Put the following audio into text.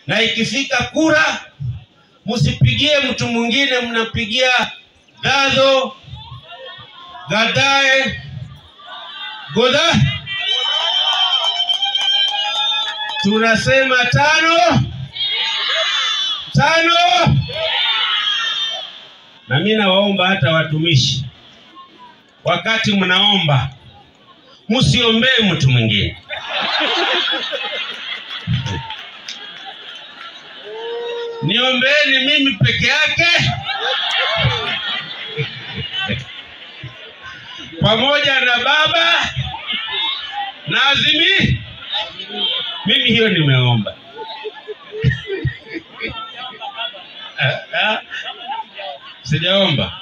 na ikifika kura msipigie mtu mwingine, mnapigia Dadho Gadae Goda. Tunasema tano tano, na mimi nawaomba hata watumishi, wakati mnaomba msiombee mtu mwingine. Niombeeni mimi peke yake pamoja na baba na Azimi. Mimi hiyo nimeomba. Sijaomba.